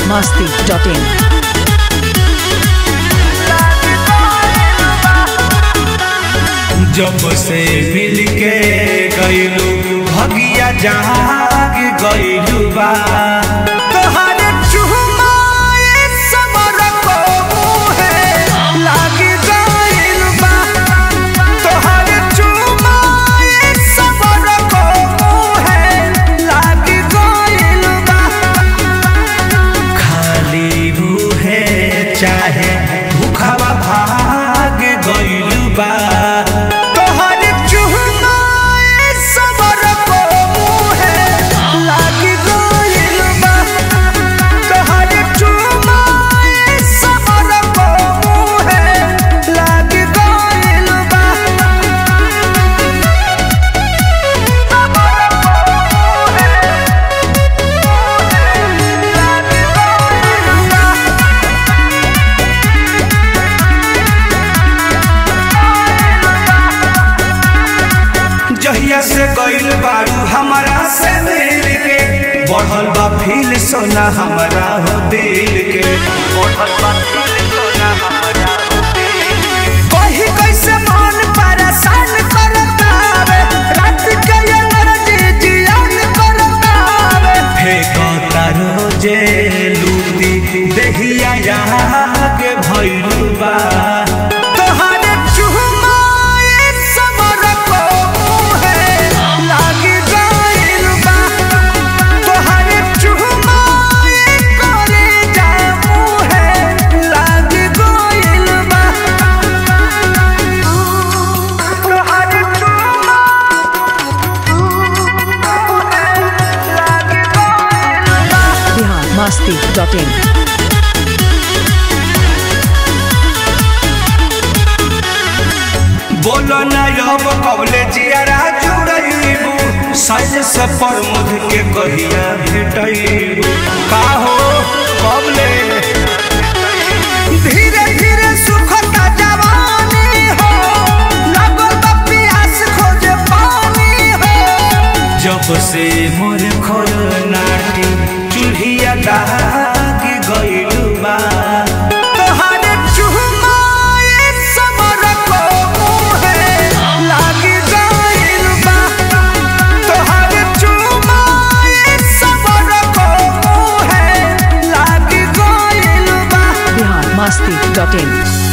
masti.in. जब से मिल के गईलू भगिया जाग गईलू बा तोहरे चुमाए समर को मुहे लाग गईल बा तोहरे चुमाए समर को मुहे लाग गईल बा खाली मुहे चाहे भूखवा भाग गईल बा तोहर चुहनाए सबर को मुहे लाग गईल बा तोहर चुहनाए सबर को मुहे लाग गईल बा जहिया से गईल बारू हमारा से मिल के बढ़ल बा फील सोना हमारा हो दिल के बढ़ल बा फील सोना हमारा हो दिल के कहीं कैसे मन परेशान करतावे रात के एनर्जी जियान करतावे फेंकता रोजे लूटी देहिया यहाँ के भइलू बा तोहरे चुमाए समर को मुहे लाग गइल बा तोहरे चुमाए करे जा मुहे लाग गइल बा तोहरे Bihar masti.in. बोलो ना अब कबले जियारा जुड़ैबू साइज से प्रमुख के कहिया भेटैबू का हो कबले धीरे धीरे सुखता जवानी हो लगल बा प्यास खोजे पानी हो जब से मोर खोल नाटी चूल्हिया दाग गइलू बा तोहरे चुमाए समर को मुहे लाग गइल बा तोहरे चुमाए समर को मुहे लाग गइल बा Bihar masti.in.